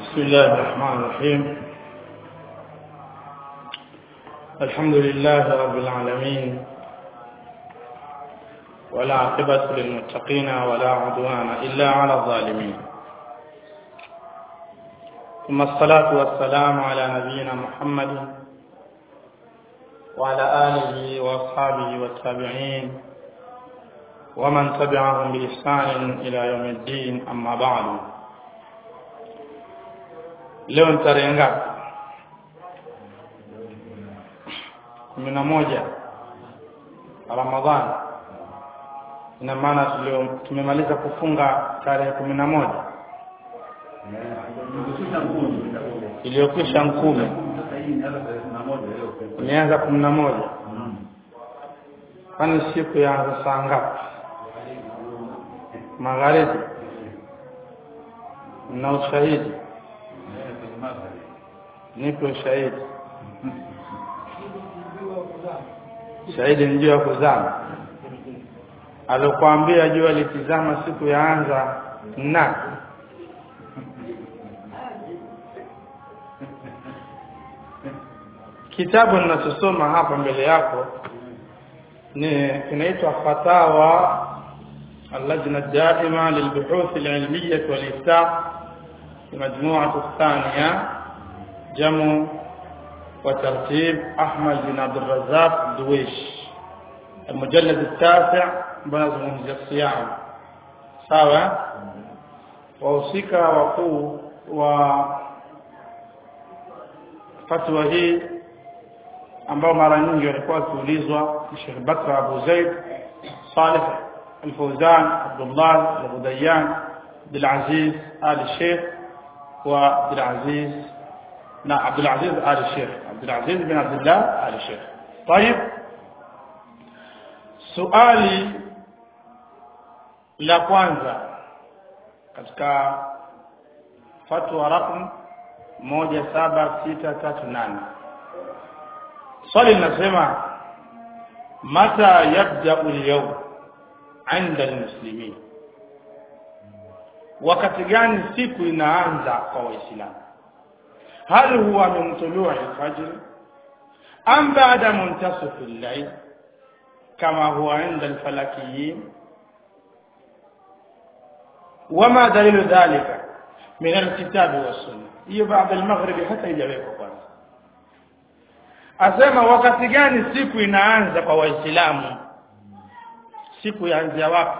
بسم الله الرحمن الرحيم الحمد لله رب العالمين ولا عاقبة للمتقين ولا عدوان إلا على الظالمين ثم الصلاة والسلام على نبينا محمد وعلى آله وأصحابه والتابعين ومن تبعهم بإحسان إلى يوم الدين أما بعد leo ni tarehe ngapi kumi na moja ramadhani ina maana tulio tumemaliza kufunga tarehe kumi na moja iliyokwisha nkumi imeanza kumi na moja kwani siku yaanza saa ngapi magharibi na ushahidi nipe ushahidi shahidi ni jua kuzama alokuambia jua likizama siku yaanza na kitabu ninachosoma hapa mbele yako ni kinaitwa fatawa اللجنة الدائمة للبحوث العلمية والإفتاء المجموعة الثانية جمع وترتيب أحمد بن عبد الرزاق دويش المجلد التاسع بنظم الصيام sawa wahusika wakuu wa fatwa hii ambao mara nyingi walikuwa wakiulizwa Sheikh Bakr Abu Zaid Saleh Al-Fawzan Abdullah Al-Ghudayyan Abdul Aziz Ali Sheikh wa Abdul Aziz na Abdul Aziz Ali Sheikh Abdul Aziz bin Abdullah Ali Sheikh طيب suali la kwanza katika fatwa rakm moja saba sita tatu nane swali linasema mata yabda al-yawm عند المسلمين wakati gani siku inaanza kwa waislamu hal huwa min tulu'i al-fajr am ba'da muntasif al-layl kama huwa 'inda al-falakiyyin wama dalilu dhalika min al-kitab was-sunnah hiyo baada al-maghrib hata ijawekwa kwanza asema wakati gani siku inaanza kwa waislamu siku yaanzia wapi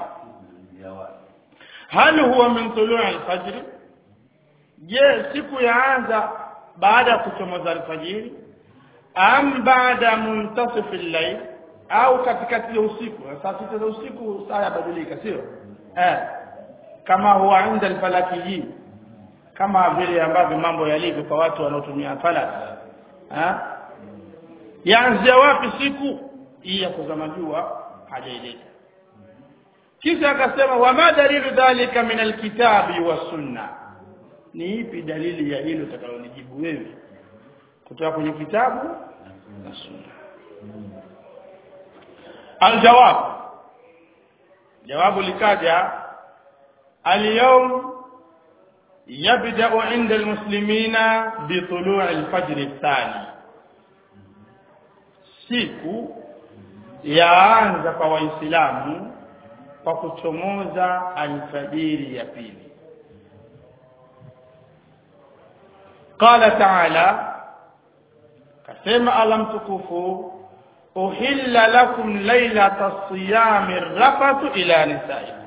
hal huwa min tulu'i al-fajr je siku yaanza baada ya kuchomoza alfajiri am baada muntasif al-layl au katikati ya usiku saa sita za usiku saa yabadilika sio eh kama huwa inda al-falakiyin kama vile ambavyo mambo yalivyo kwa watu wanaotumia falak eh yaanzia wapi siku hii ya kuzama jua hajaileta kisha akasema wama dalilu dhalika min alkitabi wasunna ni ipi dalili ya hilo utakalonijibu wewe kutoka kwenye kitabu na sunna aljawab jawabu likaja اليوم يبدأ عند المسلمين بطلوع الفجر الثاني siku yaanza kwa waislamu kwa kuchomoza alfajiri ya pili qala ta'ala kasema alam tukufu uhilla lakum laylata siyami rafatu ila nisaikum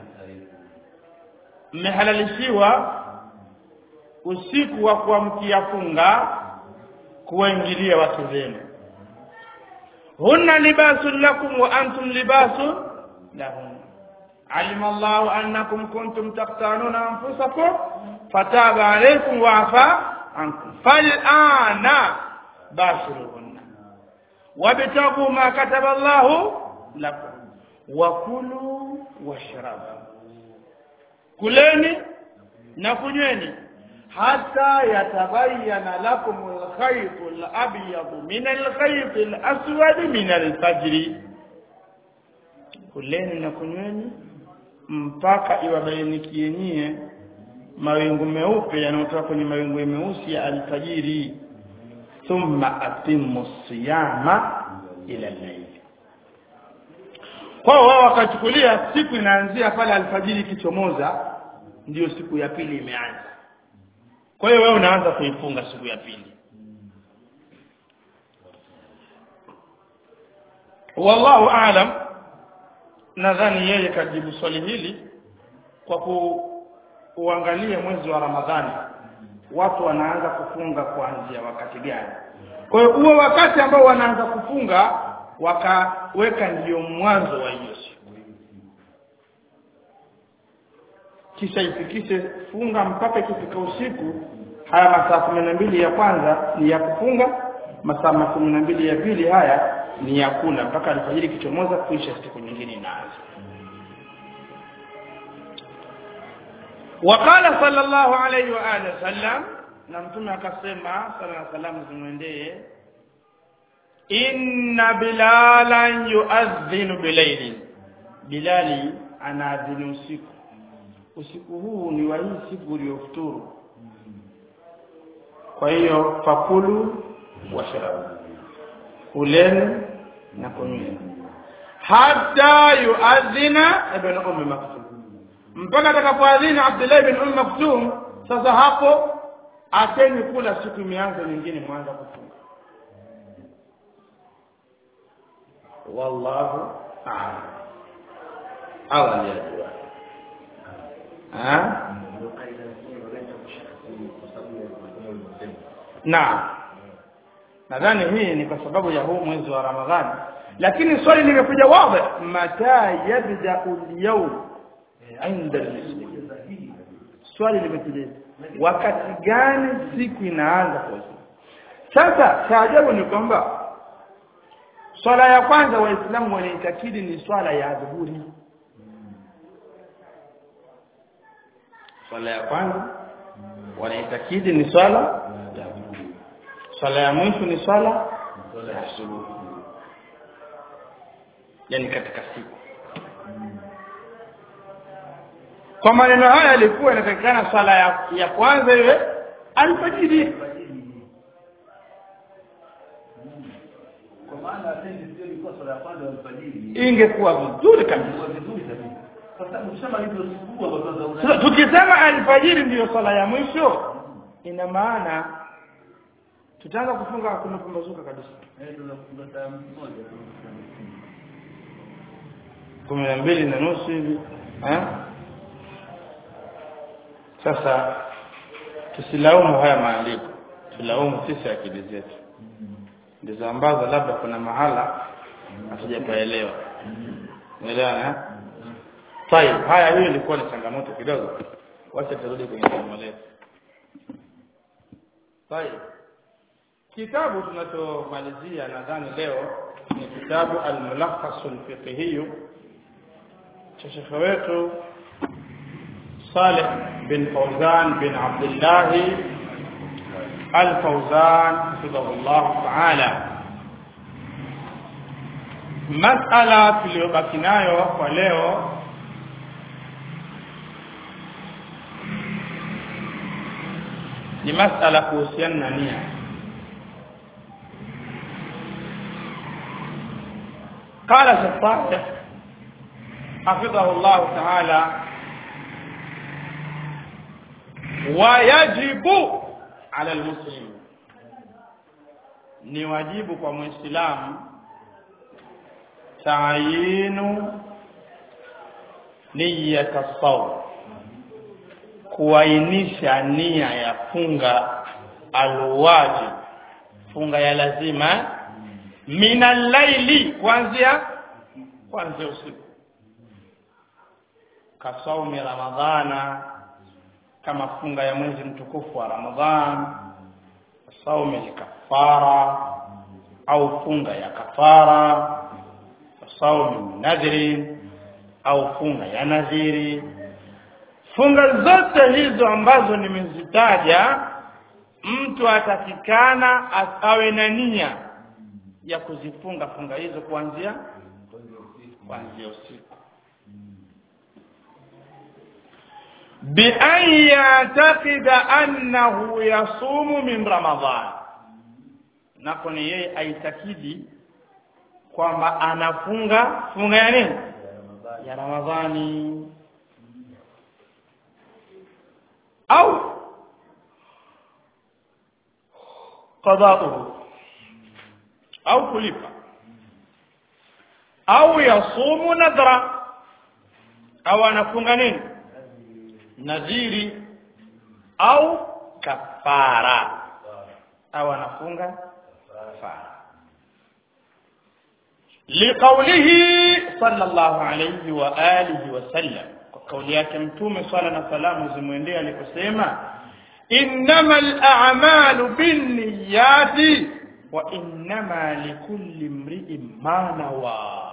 mmehalalishiwa usiku wa kuamkia funga kuwaingilia watu zenu hunna libasun lakum wa antum libasun lahum علم الله أنكم كنتم تختانون أنفسكم فتاب عليكم وعفى عنكم فالآن باشروهن وابتغوا ما كتب الله لكم وكلوا واشربوا kuleni na kunyweni hata yatabayana lakum alkhayt alabyad min alkhayt alaswad min alfajr kuleni na kunyweni mpaka iwabainikie nyie mawingu meupe yanayotoka kwenye mawingu meusi ya alfajiri thumma atimmu siyama ila layl kwa wao wakachukulia siku inaanzia pale alfajiri ikichomoza ndiyo siku ya pili imeanza kwa hiyo wewe unaanza kuifunga siku ya pili wallahu aalam nadhani yeye kajibu swali hili kwa kuangalia mwezi wa ramadhani watu wanaanza kufunga kuanzia wakati gani kwa hiyo huo wakati ambao wanaanza kufunga wakaweka ndiyo mwanzo wa hiyo siku kisha ifikishe funga mpaka ikifika usiku haya masaa kumi na mbili ya kwanza ni ya kufunga masaa kumi na mbili ya pili haya ni ya kula mpaka alfajiri kichomoza kuisha siku nyingine inaanza وقال صلى الله عليه واله وسلم na mtume akasema sala na salamu zimwendee inna bilalan yuadhinu bilaili bilali anaadhini usiku usiku huu ni wa hii siku uliyofuturu kwa hiyo fakulu washrabu kuleni na kunyweni hata yuadhina ibn ummi maktum mpaka atakapoadhina Abdullah ibn ummi maktum sasa hapo ateni kula siku imeanza nyingine mwanza kufunga wallahu a'lam Allah anajua ah na nadhani hii ni kwa sababu ya huu mwezi wa Ramadhani lakini swali limekuja wazi mata yabda al-yawm inda al-muslim swali limekuja wakati gani siku inaanza kwa sasa taajabu ni kwamba swala ya kwanza waislamu wanaitakidi ni swala ya dhuhuri swala ya kwanza wanaitakidi ni swala ya dhuhuri swala ya mwisho ni swala ya asubuhi yani katika siku kwa maneno haya yalikuwa inatakikana swala ya, ya kwanza iwe alfajiri kwa maana atendi sio ilikuwa swala ya kwanza ya alfajiri ingekuwa vizuri kabisa ilikuwa vizuri kabisa kwa sababu ukishamaliza usiku hapo sasa una Sasa tukisema alfajiri ndiyo swala ya mwisho ina maana tutaanza kufunga kumepambazuka kabisa eh tunafunga saa moja kumi na mbili na nusu hivi eh? sasa tusilaumu haya maandiko tulaumu sisi akili zetu ndizo ambazo labda kuna mahala hatujapaelewa umeelewana eh? Tayeb, haya hiyo ilikuwa ni changamoto kidogo. Wacha turudi kwenye somo letu. Tayeb. Kitabu tunachomalizia nadhani leo ni kitabu Al-Mulakhas al-Fiqhi cha shekhe wetu Saleh bin Fawzan bin Abdullah Al-Fawzan hafidhahullah ta'ala. Masala tuliyobaki nayo kwa leo ni masala kuhusiana na nia قال الصالح حفظه الله تعالى ويجب على المسلم ni wajibu kwa muislamu taayinu niyata sawm kuainisha nia ya funga alwajib funga ya lazima mina laili kuanzia kuanzia usiku kasaumi ramadhana kama funga ya mwezi mtukufu wa ramadhan saumi kafara au funga ya kafara saumi nadhiri au funga ya nadhiri funga zote hizo ambazo nimezitaja mtu atakikana awe na nia ya kuzifunga funga hizo kuanzia kuanzia usiku بأن يعتقد أنه يصوم من رمضان nako ni yeye aitakidi kwamba anafunga funga ya nini ya ramadhani au qada'uhu au kulipa au yasumu nadhra au anafunga nini nadhiri au kafara au anafunga kafara liqaulihi sallallahu alayhi wa alihi wa sallam kwa kauli yake mtume swalla na salamu zimwendee aliposema innamal a'malu binniyati wa innama likulli imri'in ma nawa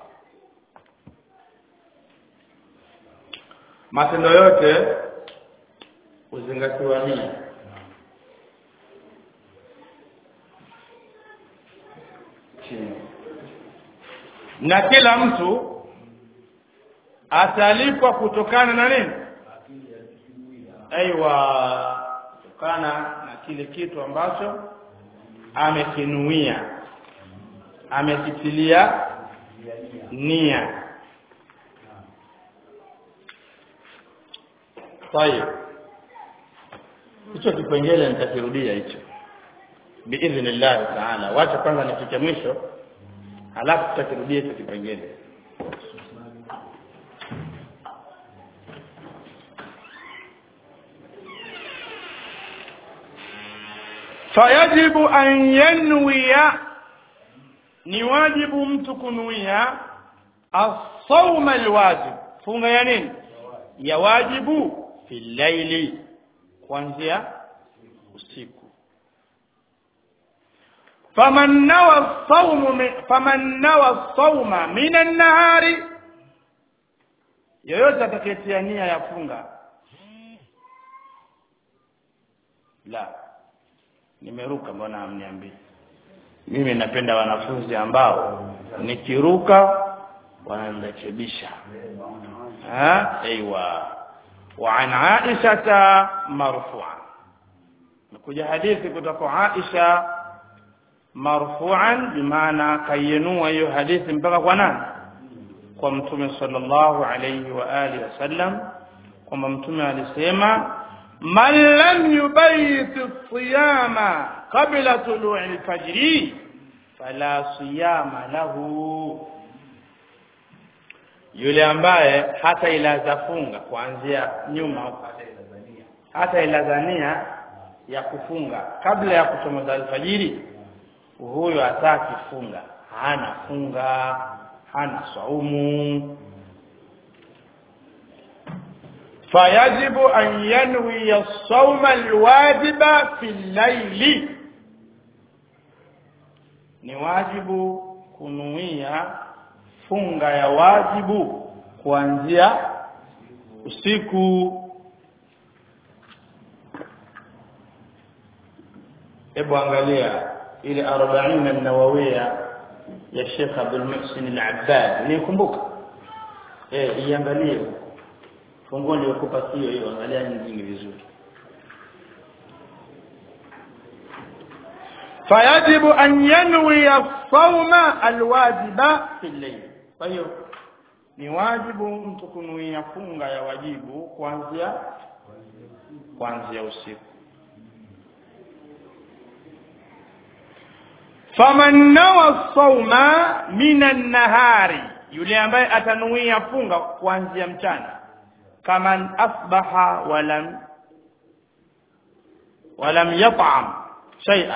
matendo yote uzingatiwa nia chini na kila mtu atalipwa kutokana na nini aiwa kutokana na kile kitu ambacho amekinuia amekitilia nia طيب hicho kipengele nitakirudia hicho biidhnillah taala wacha kwanza nifike mwisho halafu tutakirudia hicho kipengele fayajibu an yanwiya ni wajibu mtu kunuia as-sawma alwajib funga ya nini ya wajibu fi laili kuanzia usiku faman nawa sawmu faman nawa sawma min an-nahari yoyote atakayetia nia ya funga la nimeruka mbona hamniambii mimi napenda wanafunzi ambao nikiruka wananirekebisha ha aiywa wa an aisha marfu'a nakuja hadithi kutoka Aisha marfu'an bimaana kayenua hiyo hadithi mpaka kwa nani kwa mtume sallallahu alayhi wa alihi wasallam kwamba mtume alisema man lam yubayit siyama qabla tulu'i al-fajr fala siyama lahu yule ambaye hata ilaza funga kuanzia nyuma hata ilazania ya kufunga kabla ya kuchomoza alfajiri huyo hataki funga hana funga hana saumu fayajibu an yanwi as-sawma al-wajiba fi al-layli ni wajibu kunuia funga ya wajibu kuanzia usiku hebu angalia ile 40 an-nawawiyya ya Sheikh Abdul Muhsin al-Abbad nikumbuka eh iangalie funguo niliokupa sio hiyo angalia nyingine vizuri fayajibu an yanwi as-sawma al-wajiba fi al-layl kwa hiyo ni wajibu mtu kunuia funga ya wajibu kuanzia kuanzia usiku faman nawa sawma minan nahari yule ambaye atanuia funga kuanzia mchana kaman asbaha walam walam yat'am shay'a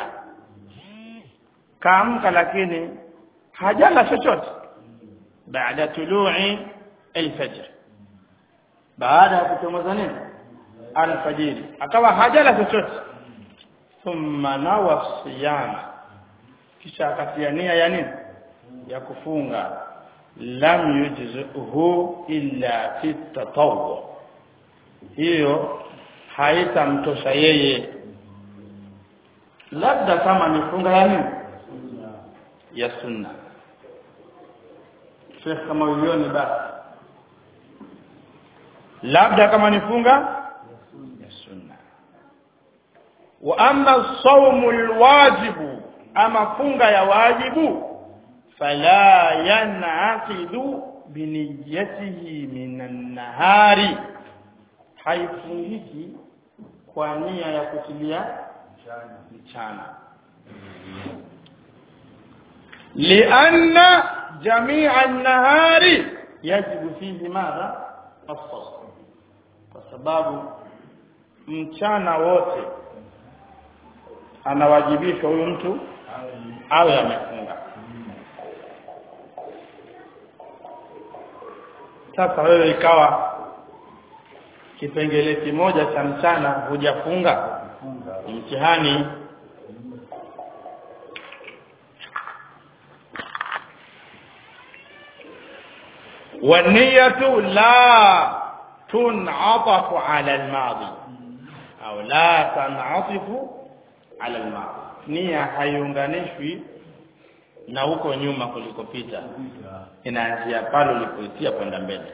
kaamka lakini hajala chochote baada tulu'i alfajr baada ya kuchomoza nini alfajiri akawa hajala chochote thumma nawa siyama kisha akatia nia ya nini ya kufunga lam yujzuhu illa fi tatawwu hiyo haitamtosha yeye labda kama ni funga ya nini ya sunna Sheikh kama ulioni basi labda kama ni funga ya sunna wa amma saumu alwajibu ama funga ya wajibu fala yanaqidu biniyatihi minan nahari haifungiki kwa nia ya kutilia mchana lianna jamia an-nahari yajibu fihi madha as-sawm kwa sababu mchana wote anawajibishwa huyu mtu awe amefunga sasa wewe ikawa kipengele kimoja cha mchana hujafunga mtihani والنية لا تنعطف على الماضي أو لا تنعطف على الماضي nia haiunganishwi na huko nyuma kulikopita inaanzia pale ulipoitia kwenda mbele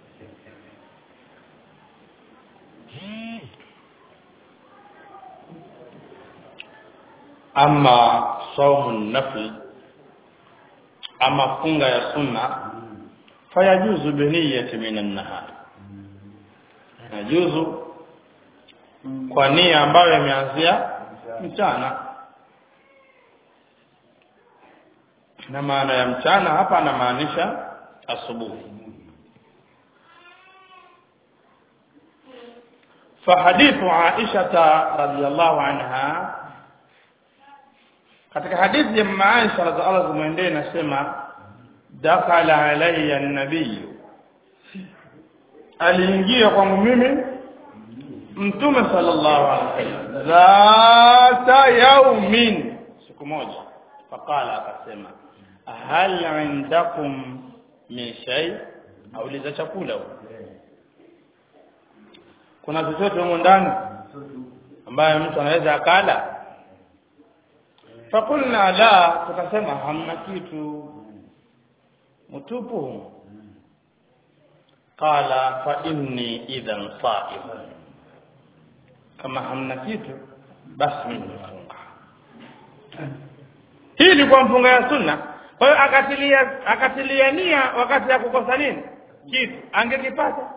ama saumu nafli ama funga ya sunna fayajuzu biniyati minan nahar inajuzu kwa nia ambayo imeanzia mchana na maana ya mchana hapa anamaanisha asubuhi فحديث عائشة رضي الله عنها katika hadithi ya mama Aisha radhiallahu anha zimwendee inasema dakhala alayya an-nabiy aliingia kwangu mimi mtume sallallahu alaihi wasallam dhata yaumin siku moja faqala akasema hal indakum min shay auliza chakula kuna chochote humo ndani ambaye mtu anaweza akala fakulna la tukasema hamna kitu mtupu qala fa inni idhan sa'im kama hamna kitu basi mimi nafunga hii ni kwa mfunga ya sunna kwa hiyo akatilia akatilia nia wakati ya kukosa nini kitu angekipata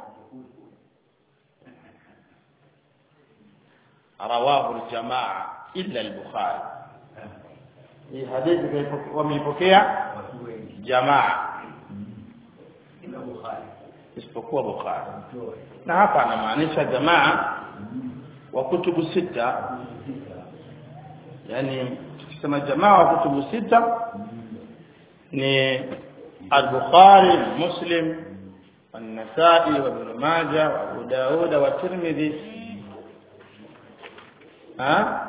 rawahu aljamaa illa al-bukhari hii hadithi wameipokea jamaa isipokuwa bukhari na hapa anamaanisha jamaa wa kutubu sita yani tukisema jamaa wa kutubu sita ni al-bukhari muslim والنسائي وابن ماجه وابو داود والترمذي ها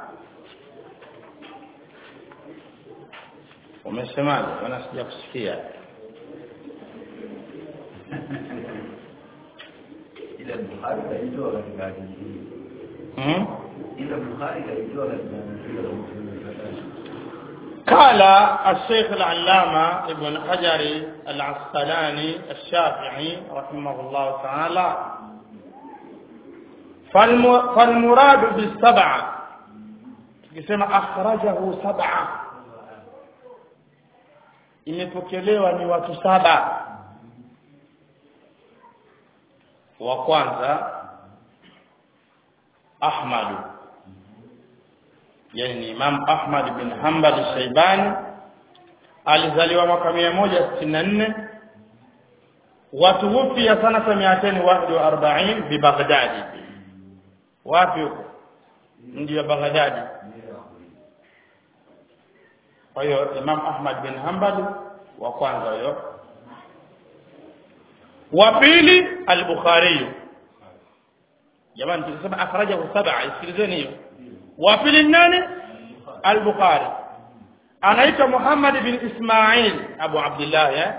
umesemaje wana sija kusikia ila Bukhari kaitoa katika hadithi hii. hmm? ila Bukhari kaitoa katika hadithi hii. قال الشيخ العلامة ابن حجر العسقلاني الشافعي رحمه الله تعالى فالم... فالمراد بالسبعة كما أخرجه سبعة imepokelewa ni watu saba wa kwanza Ahmad yani ni Imam Ahmad bin Hanbal Shaibani alizaliwa mwaka 164 watuwufia sanata 241 bi Baghdad wapi huko mji wa Baghdad kwa hiyo Imam Ahmad bin Hanbal wa kwanza huyo wa pili al-Bukhari jamani tukisema akhrajahu sab'a isikilizeni hiyo wa pili nani al-Bukhari anaitwa Muhammad bin Ismail Abu Abdullah ya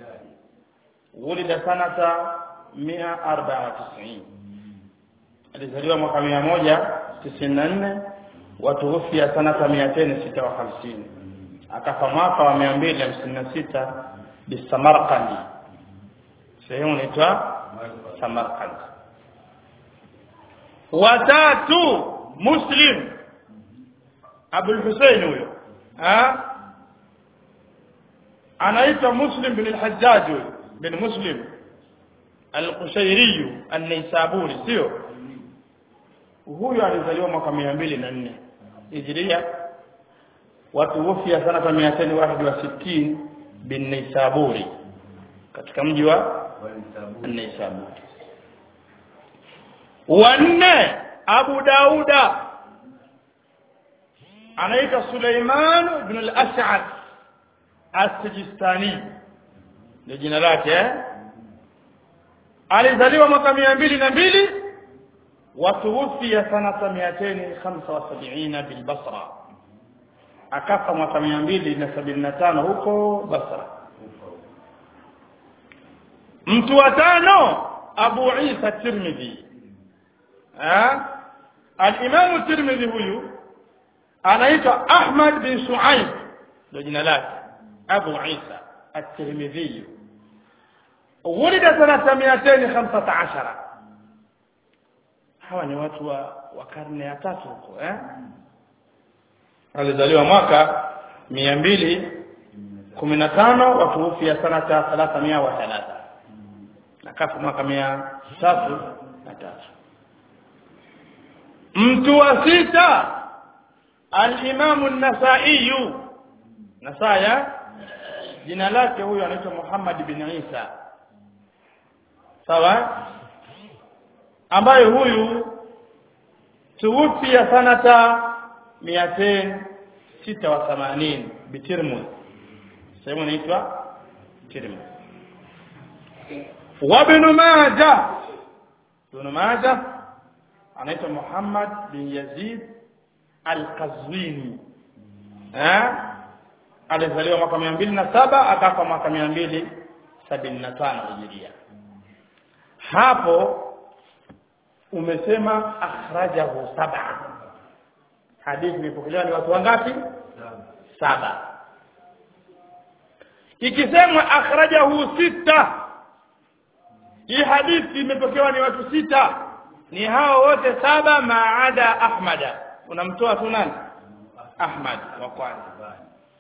ولد sanata 194 alizaliwa mwaka 194 watuhufia sanata 256 akafa mwaka wa 256 bisamarkandi sehemu inaitwa Samarkand watatu muslim abul husein huyo ha anaitwa muslim bin al-hajjaj huyo bin muslim al-qushairi an-naisaburi sio huyo alizaliwa mwaka mia mbili na nne hijria watu wufia sana kwa mia tano wahid wa sitini bin naisaburi katika mji wa naisaburi wanne abu dauda anaitwa suleiman ibn al-ash'ad as-sijistani ndio jina lake eh? alizaliwa mwaka mia mbili na mbili watuwufia sanata miateni khamsa wa sabiina bilbasra akafa mwaka mia mbili na sabini na tano huko basra mtu wa tano abu isa tirmidhi alimamu tirmidhi huyu anaitwa ahmad bin shuaib ndio jina lake abu isa الترمذي ولد سنة 215 hawa ni watu wa, wa karne ya tatu huko eh alizaliwa mwaka mia mbili kumi na tano watuufia sanata thalathamia wa thalatha nakafa mwaka mia tatu na tatu mtu wa sita alimamu nasaiyu nasaya jina lake huyo anaitwa muhammad bin isa sawa ambaye huyu tuwufia sanata miatain sita wa themanini bitirmudh sehemu inaitwa tirmudh wabnu maja ibnu maja anaitwa muhammad bin yazid alqazwini eh alizaliwa mwaka mia mbili na saba akafa mwaka mia mbili sabini na tano hijiria hapo umesema akhrajahu saba hadithi imepokelewa ni watu wangapi saba ikisemwa akhrajahu sita hii hadithi imepokewa ni watu sita ni hao wote saba maada ahmada unamtoa tu nani ahmad wa kwanza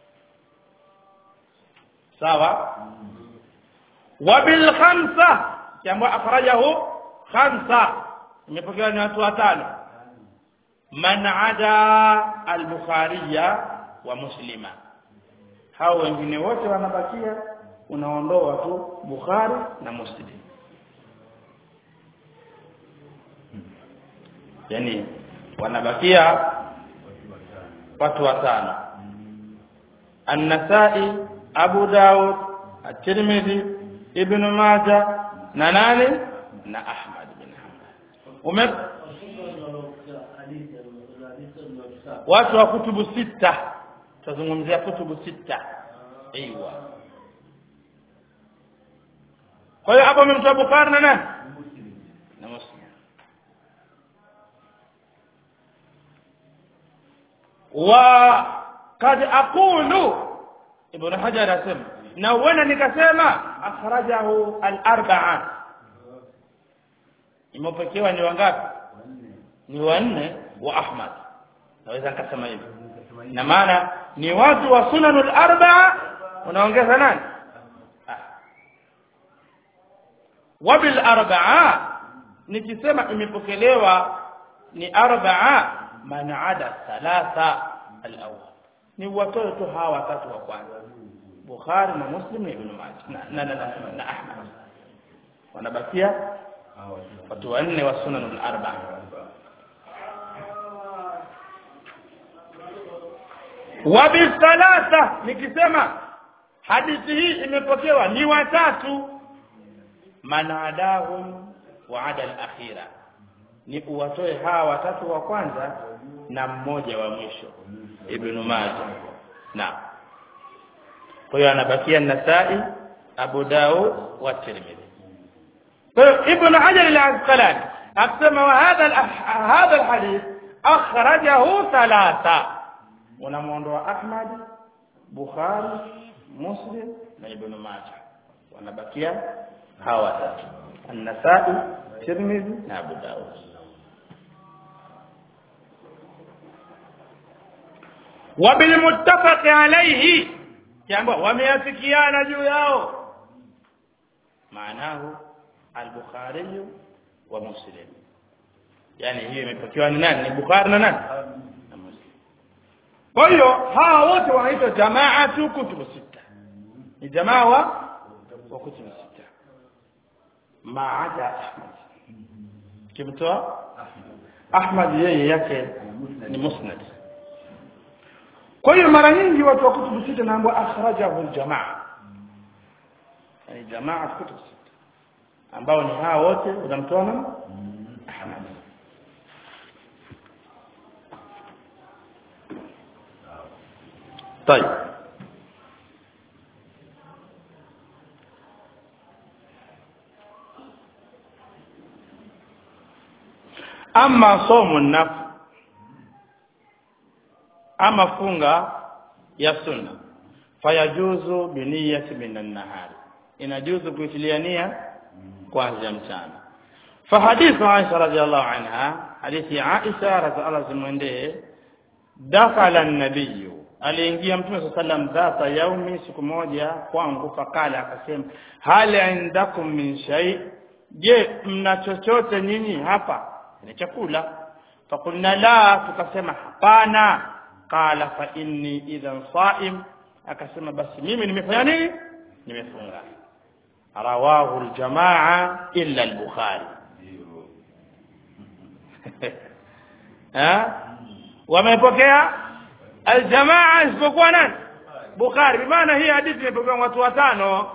sawa wabil khamsa kiambwa akhrajahu khamsa imepokewa ni watu watano man ada al-bukhariya wa muslima hao wengine wote wanabakia unaondoa tu bukhari na muslim yani wanabakia watu watano an-nasai abu daud at-tirmidhi ibn majah na nani na ahmad bin hanbal ume watu wa kutubu sita tutazungumzia kutubu sita aiywa kwa hiyo hapo umemtoa bukhari na nani na muslim wa kad aqulu ibn hajar asema na uenda nikasema akhrajahu al-arba'a imepokewa ni wangapi ni wanne wa ahmad naweza nikasema hivi na maana ni watu wa sunanul arba'a unaongeza nani wabil arba'a nikisema imepokelewa ni arba'a man ada thalatha al-awwal ni watoto tu hawa watatu wa kwanza Bukhari na Muslim na Ibn Majah na, na, na, na, na Ahmad wanabakia watu wanne wa sunanul arba'a wabithalatha nikisema hadithi hii imepokewa ni watatu manadahum wa ada al-akhira ni uwatoe hawa watatu wa kwanza na mmoja wa mwisho ibn Majah na kwa hiyo anabakia Nasai Abu Daud wa Tirmidhi kwa hiyo Ibn Hajar al-Asqalani akisema wa hadha hadha al-hadith akhrajahu thalatha unamuondoa Ahmad Bukhari Muslim na Ibn Majah wanabakia hawa watatu An-Nasa'i Tirmidhi na Abu Daud wa bilmuttafaqi alayhi jambo wameafikiana juu yao maanahu al-bukhari wa muslim yani hiyo imepokewa ni nani ni bukhari na nani na muslim kwa hiyo hawa wote wanaitwa jamaatu kutubu sita ni jamaa wa wa kutubu sita maada ahmad kimtoa ahmad yeye yake ni musnad kwa hiyo mara nyingi watu wa kutubu sita naambiwa akhrajahu aljamaa yani jamaa kutubu sita ambao ni hawa wote unamtoa nani ahmad طيب ama somo nafsi ama funga ya sunna fayajuzu biniyati minan nahari inajuzu kuitilia nia kuanzia mchana fahadithu Aisha radhiallahu anha hadithi ya Aisha radhiallahu zimwendee dakhala an-nabiy aliingia mtume sallam dhata yaumi siku moja kwangu fakala akasema hal indakum min shay je mna chochote nyinyi hapa ni chakula fakulna la tukasema hapana qala fa inni idhan saim akasema basi mimi nimefanya nini nimefunga rawahu aljamaa illa al-bukhari ha wamepokea aljamaa isipokuwa nani bukhari bimaana hii hadithi imepokewa watu watano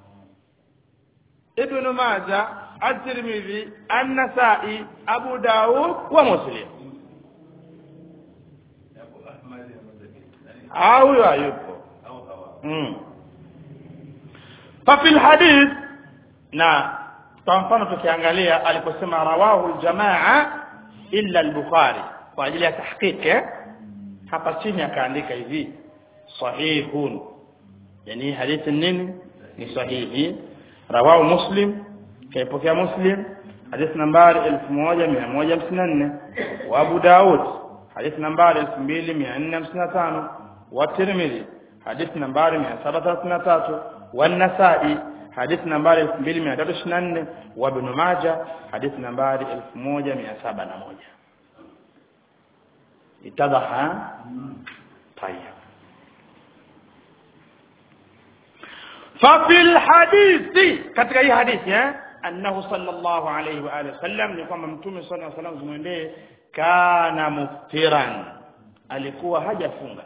ibn majah at-tirmidhi an-nasa'i abu daud wa muslim au hayupo mm. ففي الحديث na kwa mfano tukiangalia aliposema rawahu aljamaa illa al-bukhari kwa ajili ya tahqiq eh? hapa chini akaandika hivi sahihun yani hadithi nini ni sahihi rawahu muslim kaipokea muslim hadithi nambari 1154 wa abu daud hadithi nambari 2455 wa tirmidhi hadithi nambari 733 wa nasai hadithi nambari 2324 wa ibn majah hadithi nambari 1701 اتضح طيب ففي الحديث katika hii hadithi eh annahu sallallahu alayhi wa alihi wasallam ni kwamba mtume sallallahu alayhi wasallam zimwendee kana muftiran alikuwa hajafunga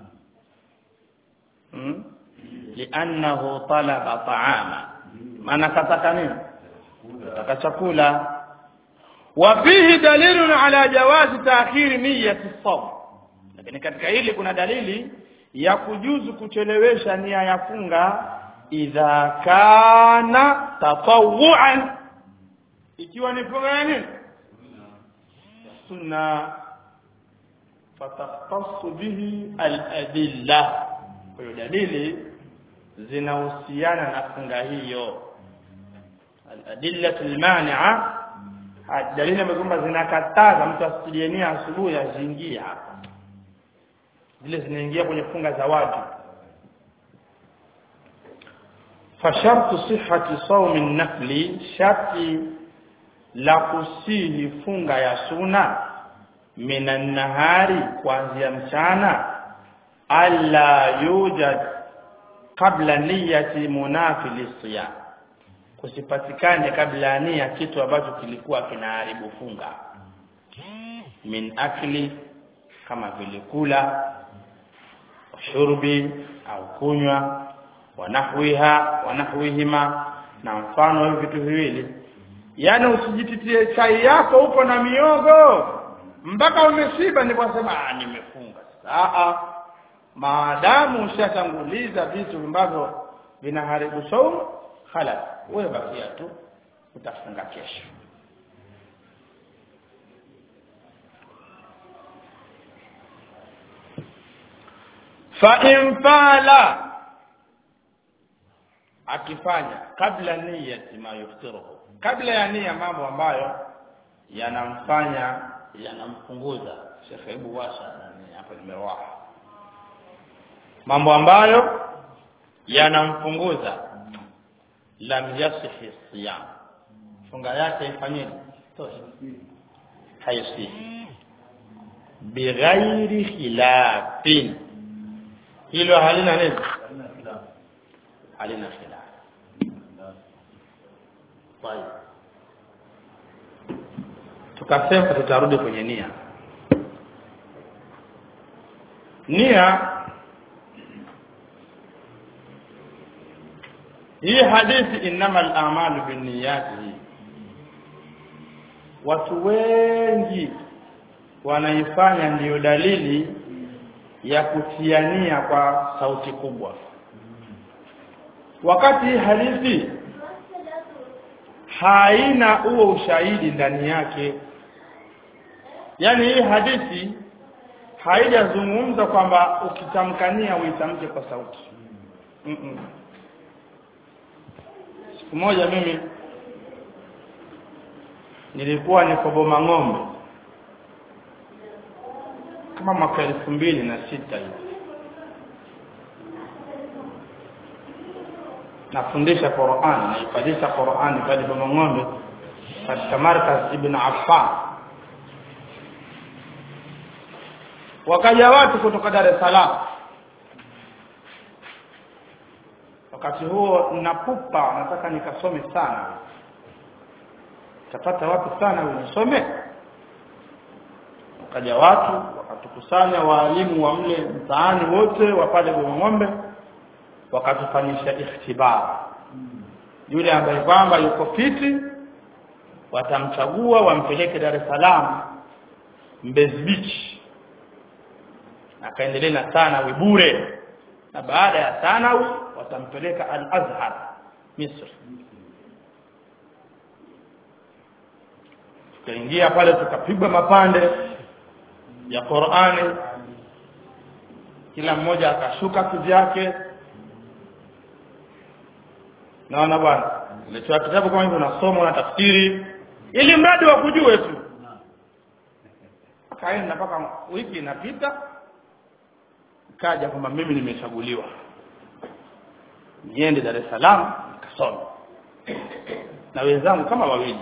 hmm? liannahu talaba ta'ama maana kataka nini kataka chakula وفيه دليل على جواز تأخير نية الصوم lakini katika hili kuna dalili ya kujuzu kuchelewesha nia ya funga idha kana tatawuan ikiwa ni funga ya nini sunna fatahtassu bihi al-adilla kwa hiyo dalili zinahusiana na funga hiyo al-adilla al-mani'a dalili ambazo kwamba zinakataza mtu asijenie asubuhi aziingie hapa zile zinaingia kwenye funga za watu fashartu sihhati sawmi nafli sharti la kusihi funga ya suna minan nahari kuanzia mchana alla yujad kabla niyati munafili siyam kusipatikane kabla ya nia kitu ambacho kilikuwa kinaharibu funga min akli kama vile kula shurbi au kunywa wanahwiha wanahwihima na mfano hivi vitu viwili yaani usijititie chai yako upo na miogo mpaka umeshiba ndipo sema ah nimefunga sasa maadamu ushatanguliza vitu ambavyo vinaharibu saumu khalas wewe bakia tu utafunga kesho fa in fala akifanya kabla niyati ma yuftiruhu kabla ya nia mambo ambayo yanamfanya yanampunguza shekhe hebu washa nani hapa nimewaha mambo ambayo yanampunguza lam yasihi siyam funga yake ifanyeje tosha haisihi bighairi khilafin hilo halina nini Hamna khilafu. halina khilaf طيب tukasema tutarudi kwenye nia nia hii hadithi innama al-a'malu binniyati hii watu wengi wanaifanya ndiyo dalili ya kutiania kwa sauti kubwa wakati hii hadithi haina huo ushahidi ndani yake yaani hii hadithi haijazungumza kwamba ukitamkania uitamke kwa sauti mm -mm. siku moja mimi nilikuwa niko boma ng'ombe kama mwaka elfu mbili na sita hivi nafundisha Qur'an naifadhisha Qur'an pale boma ng'ombe katika markaz Ibn Affan wakaja watu kutoka Dar es Salaam wakati huo napupa nataka nikasome sana tapata watu sana nisome wakaja watu wakatukusanya waalimu wa mle mtaani wote wa pale ng'ombe wakatufanyisha ikhtibar yule ambaye kwamba yuko fiti watamchagua wampeleke Dar es Salaam Mbezi Beach akaendelea na thanawi bure na baada ya thanawi watampeleka Al-Azhar Misri tukaingia pale tukapigwa mapande ya Qur'ani kila mmoja akashuka kivyake naona bwana uletewa kitabu kama hivyo unasoma na tafsiri ili mradi wa kujue tu akaenda mpaka wiki inapita kaja kwamba mimi nimechaguliwa niende Dar es Salaam nikasome na wenzangu kama wawili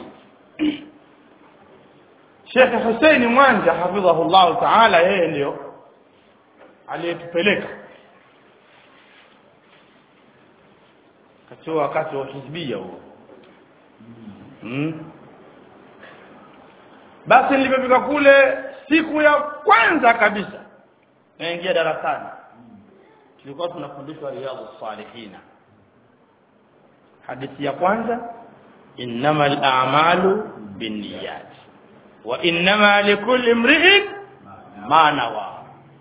Sheikh Hussein Mwanja hafidhahullah ta'ala yeye ndio aliyetupeleka katika wakati wa hizbia huo mm. basi nilipofika kule siku ya kwanza kabisa naingia darasani tulikuwa tunafundishwa riyadhus salihina hadithi ya kwanza innamal a'malu binniyat wa innama likulli imri'in ma nawa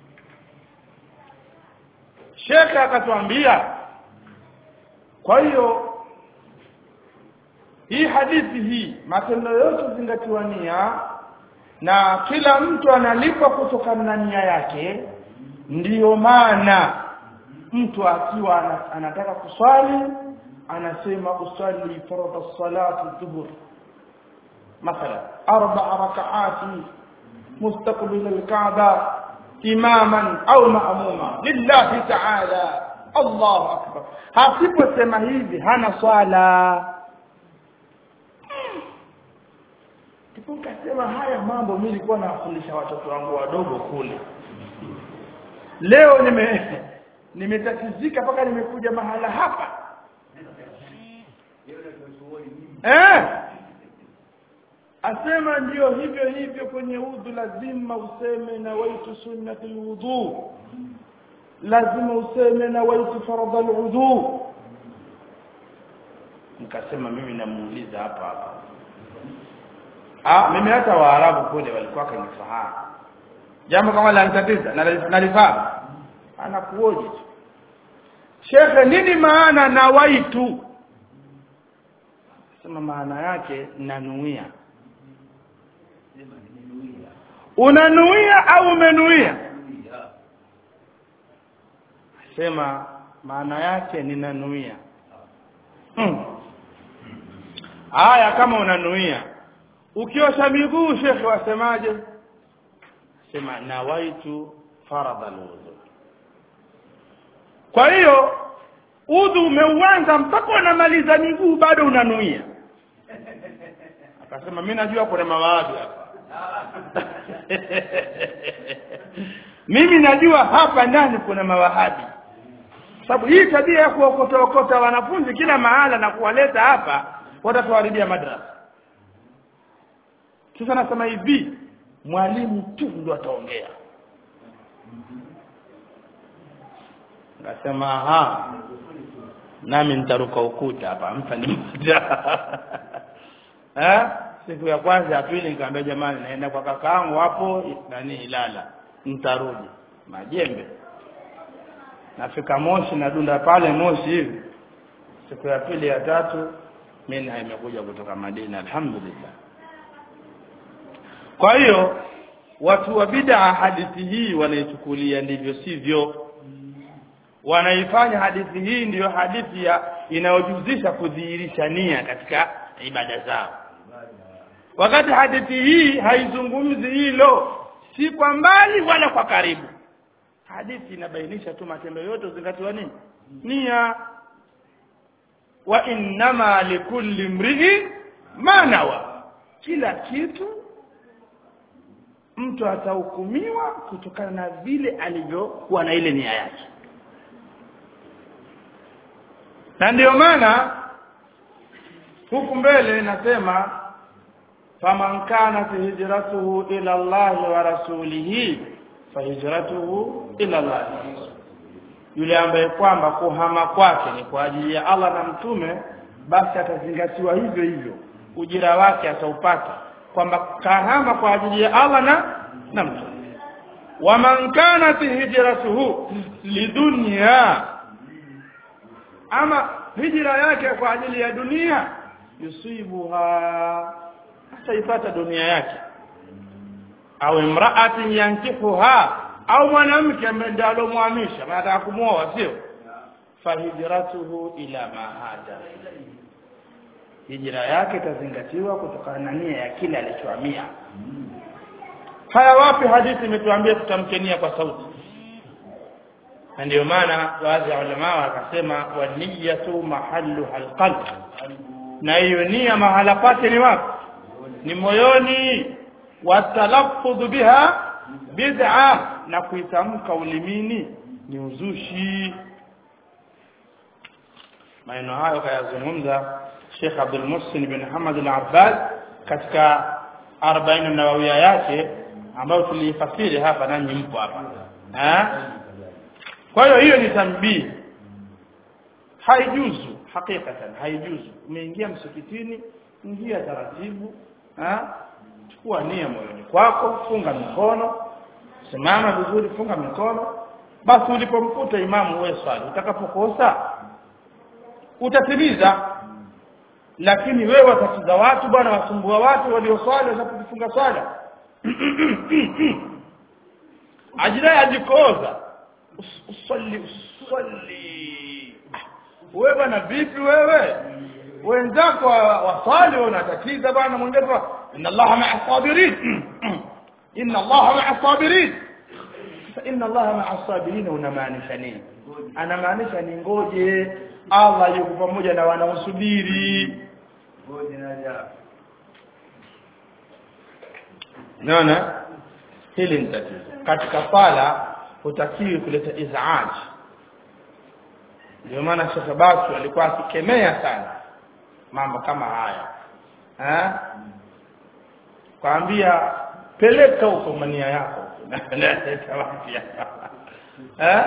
Sheikh akatuambia kwa hiyo hii hadithi hii matendo yote zingatiwa nia na kila mtu analipwa kutokana na nia yake ndiyo maana mtu akiwa ana- anataka kuswali anasema usali faradha salati dhuhur مثلا أربع ركعات مستقبل الكعبة إماما أو مأموما لله تعالى الله أكبر hasiposema hivi hana swala ndipo kasema haya mambo mimi nilikuwa nawafundisha watoto wangu wadogo kule leo nime nimetatizika mpaka nimekuja mahala hapa eh asema ndio hivyo hivyo kwenye udhu lazima useme na waitu sunnati alwudu lazima useme na waitu faradha alwudu nikasema mimi namuuliza hapa hapa ah mimi hata waarabu kule walikuwa kanifahamu jambo kama la nitatiza na nalifahamu anakuoje tu shekhe nini maana na waitu sema maana yake nanuia Sema nimenuia. unanuia au umenuia Nuia. sema maana yake ninanuia hmm. haya kama unanuia ukiosha miguu shekhe wasemaje sema nawaitu faradha alwudu kwa hiyo udhu umeuanza mpaka unamaliza miguu bado unanuia akasema mi najua kuna mawahabi hapa mimi najua hapa ndani kuna mawahabi sababu hii tabia ya kuokotaokota wanafunzi kila mahala na kuwaleta hapa watatuharibia madrasa sasa nasema hivi mwalimu tu ndo ataongea Akasema aha, nami nitaruka ukuta hapa, mtanipata eh? Siku ya kwanza ya pili nikamwambia jamani, naenda kwa kakaangu hapo nani Ilala, nitarudi majembe. Nafika Moshi, nadunda pale Moshi hivi. Siku ya pili ya tatu mimi imekuja kutoka Madina, alhamdulillah. Kwa hiyo watu wa bid'a hadithi hii wanaichukulia ndivyo sivyo wanaifanya hadithi hii ndiyo hadithi ya inayojuzisha kudhihirisha nia katika ibada zao wakati hadithi hii haizungumzi hilo si kwa mbali wala kwa karibu hadithi inabainisha tu matendo yote uzingatiwa nini nia wa innama likulli mrii manawa kila kitu mtu atahukumiwa kutokana na vile alivyokuwa na ile nia yake na ndio maana huku mbele nasema faman kanat hijratuhu ila Allah wa rasulihi fahijratuhu ila Allah yule ambaye kwamba kuhama kwake ni kwa ajili ya Allah na mtume basi atazingatiwa hivyo hivyo ujira wake ataupata kwamba kahama kwa ajili ya Allah na na mtume waman kanat hijratuhu lidunya ama hijra yake kwa ajili ya dunia yusibuha ataipata dunia yake au imraatin yankihuha au mwanamke ambaye ndiye alomhamisha anataka kumwoa sio fahijratuhu ila ma hada hijra yake itazingatiwa kutokana na nia ya kile alichohamia haya wapi hadithi imetuambia tutamkenia kwa sauti na ndio maana baadhi ya ulama wakasema wa niyatu mahalluha alqalb na hiyo nia mahala pake ni wapi ni moyoni watalaffudhu biha bid'a na kuitamka ulimini ni uzushi maneno hayo kayazungumza Sheikh Abdul Muhsin bin Hamad al-Abbad katika 40 nawawia yake ambayo tuliifasiri hapa nanyi mpo hapa eh kwa hiyo hiyo ni tambii haijuzu hakikatan haijuzu umeingia msikitini ingia taratibu ha? chukua nia moyoni kwako funga mikono simama vizuri funga mikono basi ulipomkuta imamu wewe swali utakapokosa utatimiza lakini wewe watatiza watu bwana wasumbua watu walioswali wanapofunga swala ajidai ajikoza usalli usalli wewe bwana vipi wewe wenzako wasali wanatatiza bwana mwingine inna allaha ma'a sabirin inna allaha ma'a sabirin inna allaha ma'a sabirin unamaanisha nini anamaanisha ni ngoje Allah yuko pamoja na wanaosubiri ngoje naja naona hili ni tatizo katika sala hutakiwi kuleta izaaj ndio maana Sheikh Basu alikuwa akikemea sana mambo kama haya eh kwambia peleka huko mania yako naleta wapi eh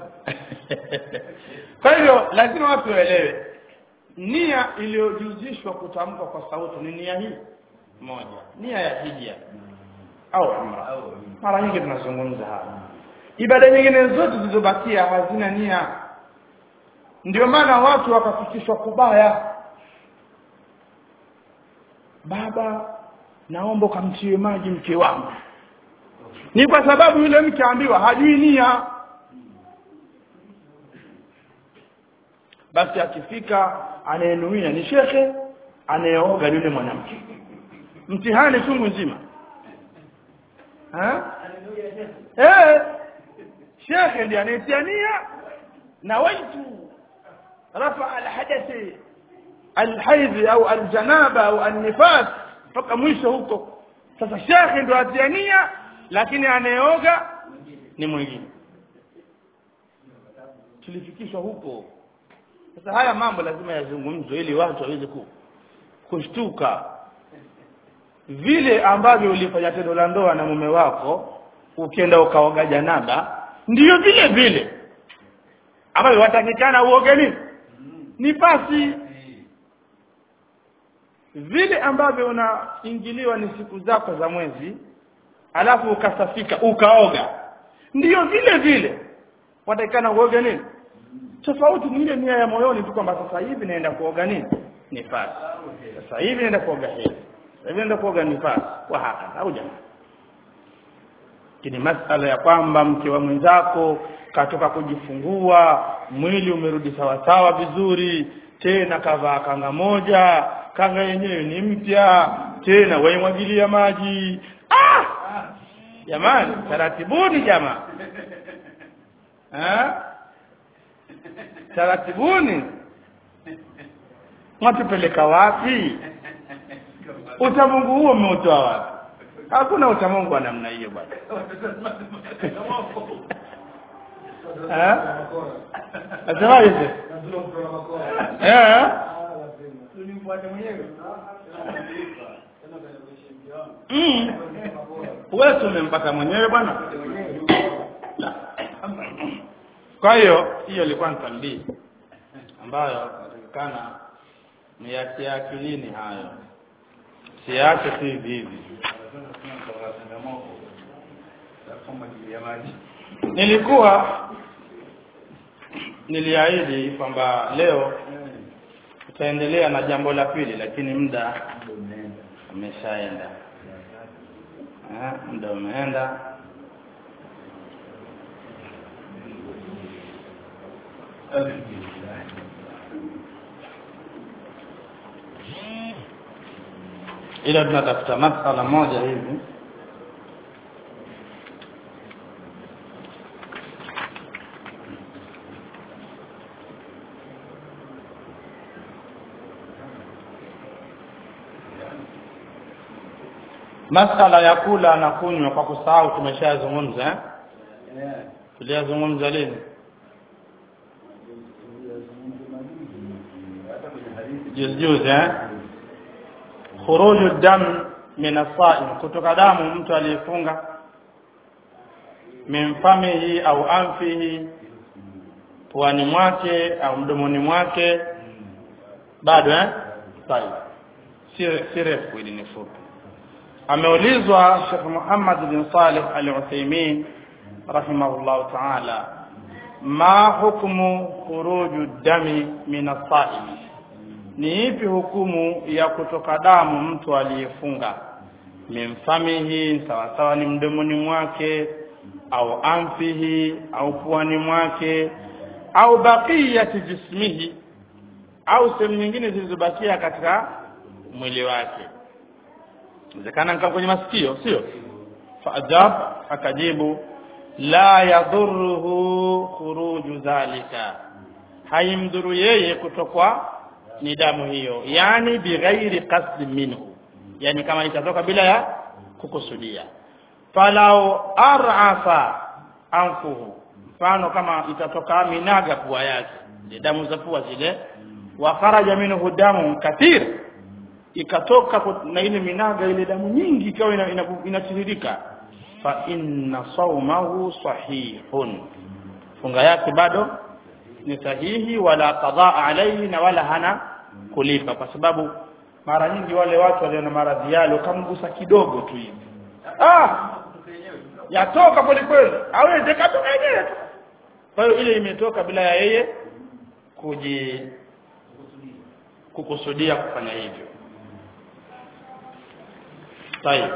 kwa hivyo lazima watu waelewe nia iliyojuzishwa kutamka kwa sauti ni nia hii moja nia ya hija au umra mara nyingi tunazungumza hapa ibada nyingine zote zilizobakia hazina nia ndio maana watu wakafikishwa kubaya baba naomba ukamtie maji mke wangu ni kwa sababu yule mke ambiwa hajui nia basi akifika anayenuia ni shekhe anayeoga yule mwanamke mtihani chungu nzima ha? eh shekhe ndiye anayetia nia nawaitu rafa alhadathi alhaidhi au aljanaba au alnifas mpaka mwisho huko sasa shekhe ndo atiania lakini anayeoga ni mwingine tulifikishwa huko sasa haya mambo lazima yazungumzwe ili watu waweze ku, kushtuka vile ambavyo ulifanya tendo la ndoa na mume wako ukienda ukaoga janaba ndiyo vile vile ambavyo watakikana uoge nini ni pasi vile ambavyo unaingiliwa ni siku zako za mwezi alafu ukasafika ukaoga ndiyo vile vile watakikana uoge nini tofauti ni ile nia ya moyoni tu kwamba sasa hivi naenda kuoga nini nifasi sasa hivi naenda kuoga hivi sasa hivi naenda kuoga nifasi wa haka au jamaa lakini masala ya kwamba mke wa mwenzako katoka kujifungua mwili umerudi sawasawa vizuri tena kavaa kanga moja kanga yenyewe ni mpya tena waimwagilia maji ah! jamani taratibuni jamaa eh? taratibuni mwatupeleka wapi utamungu huo umeutoa wapi hakuna utamungu wa namna hiyo bwana Eh? nasemaje eh Mm. wewe si umempata mwenyewe bwana La. kwa hiyo hiyo ilikuwa ni tambii ambayo inatakikana niyatie akilini hayo siache tu hivi hivi nilikuwa niliahidi kwamba leo tutaendelea na jambo la pili lakini muda umeshaenda Eh, muda umeenda ila tunatafuta masala moja hivi masala ya kula na kunywa kwa kusahau tumeshazungumza eh? tuliyazungumza lini juzi juzi eh? khuruju dam min asaim kutoka damu mtu aliyefunga min famihi au anfihi puani mwake au mdomoni mwake bado eh sawa si si refu ili ni fupi ameulizwa Sheikh Muhammad bin Salih Al-Uthaymeen rahimahullah ta'ala ma hukmu khuruju dami min as-sa'im ni ipi hukumu ya kutoka damu mtu aliyefunga mimfamihi sawa sawa ni mdomoni mwake au anfihi au puani mwake au baqiyati jismihi au sehemu nyingine zilizobakia katika mwili wake inawezekana kama kwenye masikio sio faajab akajibu la yadhuruhu khuruju dhalika haimdhuru yeye kutokwa ni damu hiyo yani bighairi qasdi minhu yani kama itatoka bila ya kukusudia falau arafa anfuhu mfano kama itatoka minaga pua yake zile damu za pua zile wa kharaja minhu damu kathir ikatoka na ile minaga ile damu nyingi ikawa inatiririka ina, ina fa inna saumahu sahihun funga yake bado ni sahihi wala qadhaa alayhi na wala hana kulipa kwa sababu mara nyingi wale watu walio na maradhi yale ukamgusa kidogo tu hivi ah yatoka pole kweli aweze katoka yenyewe kwa hiyo ile imetoka bila ya yeye kuji kukusudia kufanya hivyo طيب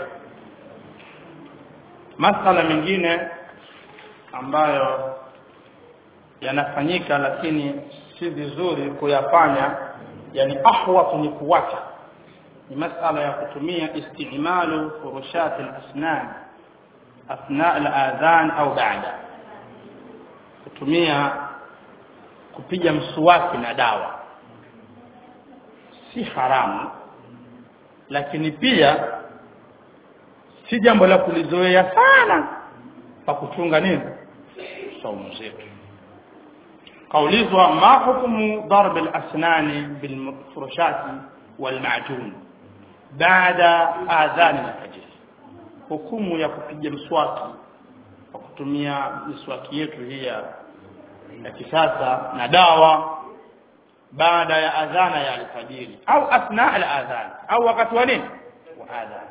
masala mengine ambayo yanafanyika lakini si vizuri kuyafanya yani ahwatu ni kuwacha ni masala ya kutumia istimalu furushat al-asnan athna al-adhan au ba'da kutumia kupiga mswaki na dawa si haramu lakini pia si jambo la kulizoea sana pa kuchunga nini saumu zetu kaulizwa ma hukumu darb al-asnani bil furushati wal ma'jun baada adhan al-fajr hukumu ya kupiga mswaki kwa kutumia miswaki yetu hii ya ya kisasa na dawa baada ya adhana ya alfajiri au athna al-adhan au wakati wa nini wa adhan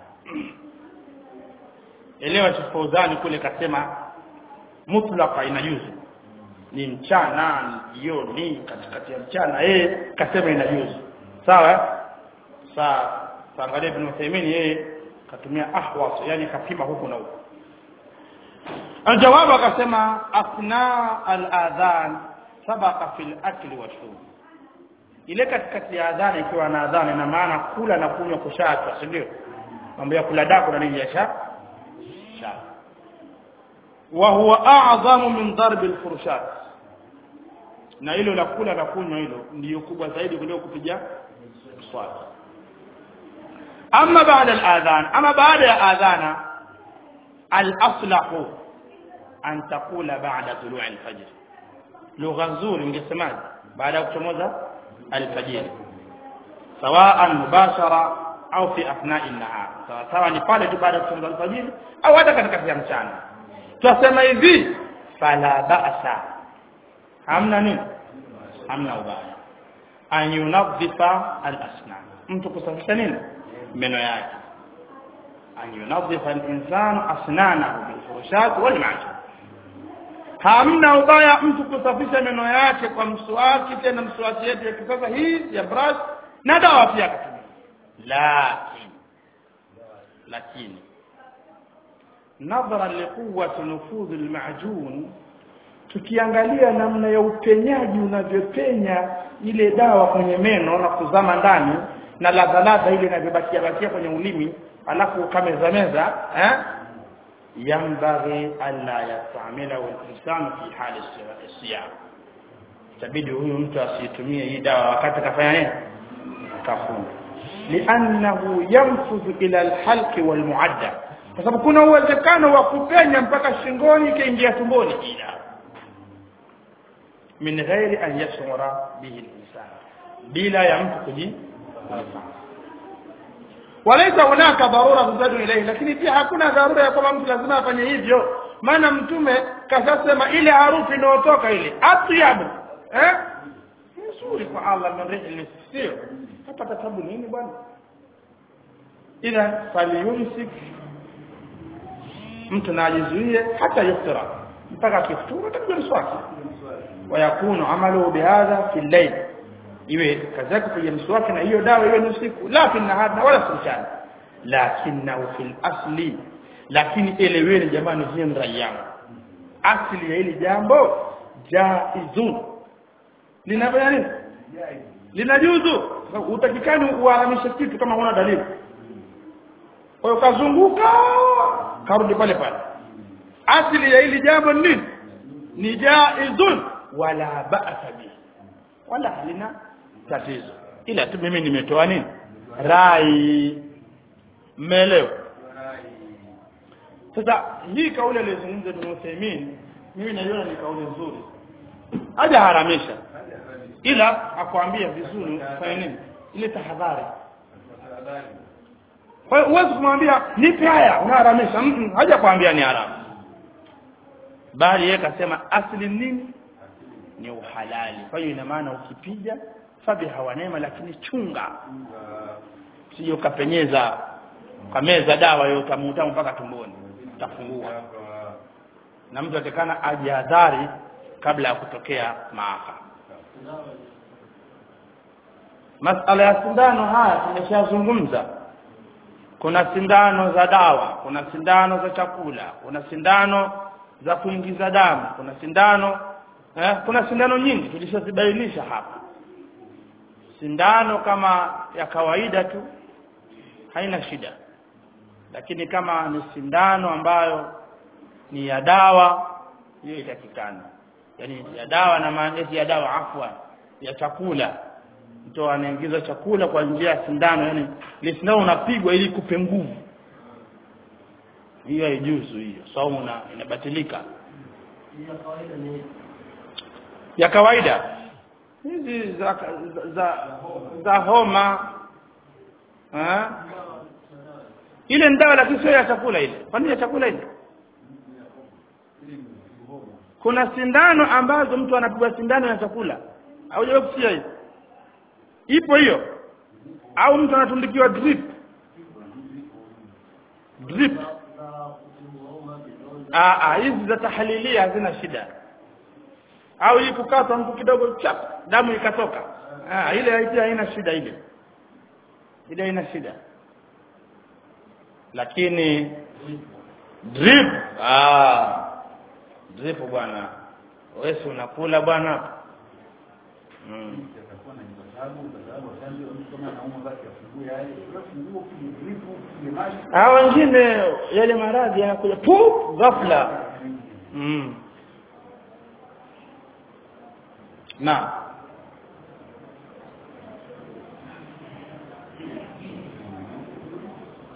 elewa Sheikh Fauzani kule kasema mutlaqa inajuzu ni mchana ni jioni katikati ya mchana yeye kasema inajuzu sawa sawa angalia ibn Uthaymeen yeye katumia ahwas yani kapima huku na huku aljawabu akasema athna al-adhan sabaqa fil akli wa shurb ile katikati ya adhana ikiwa na adhana ina maana kula na kunywa kushaachwa si ndio mambo ya kula daku na nini yasha sha wa huwa a'zamu min darb al-furushat na hilo la kula na kunywa hilo ndio kubwa zaidi kuliko kupiga swala ama baada al-adhan ama baada ya adhana al-aslahu an taqula ba'da tulu' al-fajr lugha nzuri ungesemaje baada ya kuchomoza alfajiri sawaan mubashara au fi athna'i an-nahar sawa sawa ni pale tu baada ya kuchomoza alfajiri au hata katikati ya mchana tunasema hivi fala ba'sa hamna nini hamna ubaya an yunadhifa al-asnan mtu kusafisha nini meno yake an yunadhifa al-insanu asnanahu bil furushat wal ma'jun hamna ubaya mtu kusafisha meno yake kwa mswaki tena mswaki yetu ya kisasa hii ya brush na dawa pia akatumia lakini lakini nadhara liquwwati nufudh alma'jun tukiangalia namna ya upenyaji unavyopenya ile dawa kwenye meno na kuzama ndani na ladha ladha ile inavyobakia bakia kwenye ulimi alafu ukameza meza eh ينبغي ألا يستعمله الإنسان في حال الصيام tabidi huyu mtu asitumie hii dawa wakati kafanya nini kafunga liannahu yanfudhu ila alhalqi walmuadda kwa sababu kuna uwezekano wa kupenya mpaka shingoni ikaingia tumboni ila min ghairi an yashura bihi alinsan bila ya mtu kuji walaisa hunaka dharura tuzadu ilayhi lakini pia hakuna dharura ya kwamba mtu lazima afanye hivyo maana mtume kashasema ile harufu inayotoka ile atyabu eh nzuri kwa Allah min rihli sio hapa tatabu nini bwana idha falyumsik mtu na ajizuie hata yuftira mpaka kifuturu atakuja mswaki wayakunu amalu bihadha fi layl iwe kazi yake kupiga mswaki na hiyo dawa iwe ni usiku la fi nahar na wala si mchana lakinahu fil asli lakini eleweni jamani hii ni rai yangu asili ya hili jambo jaizun linafanya nini linajuzu utakikani uharamishe kitu kama huna dalili kwa hiyo kazunguka karudi pale pale asili ya hili jambo ni nini ni jaizun wala ba'sa bihi wala halina tatizo ila tu mimi nimetoa nini rai mmeelewa sasa hii kauli aliyozungumza Ibn Uthaymeen mimi naiona ni kauli nzuri haja haramisha ila akwambia vizuri fanya nini ile tahadhari kwa hiyo huwezi kumwambia nipe haya unaharamisha mm haja kuambia ni haramu bali yeye kasema asli nini ni uhalali kwa hiyo ina maana ukipiga fabi hawanema lakini chunga sio kapenyeza kameza dawa hiyo utamu mpaka tumboni utafungua na mtu atakana ajihadhari kabla ya kutokea maafa masala ya sindano haya tumeshazungumza kuna sindano za dawa kuna sindano za chakula kuna sindano za kuingiza damu kuna sindano eh, kuna sindano nyingi tulishazibainisha hapa sindano kama ya kawaida tu haina shida lakini kama ni sindano ambayo ni ya dawa hiyo itakikana yani ya dawa na maandishi ya dawa afwa ya chakula mtu anaingiza chakula kwa njia ya sindano yani ile sindano unapigwa ili kupe nguvu hiyo haijuzu hiyo saumu na inabatilika ya kawaida ni ya kawaida hizi za za, za, za homa ha? ile ni dawa lakini sio ya chakula ile kwa nini ya chakula ile kuna sindano ambazo mtu anapigwa sindano ya chakula haujawahi kusikia hiyo ipo hiyo au mtu anatundikiwa drip drip ah ah hizi za tahlilia hazina shida au hii kukatwa mtu kidogo chap damu ikatoka ah ile haiti haina shida ile ile haina shida lakini drip ah drip bwana wewe si unakula bwana mm. itakuwa na sababu kwa sababu chanjo mtu kama anaumwa basi afungue yale afungue kile dripu kile maji Ah wengine yale maradhi yanakuja pu ghafla mm. na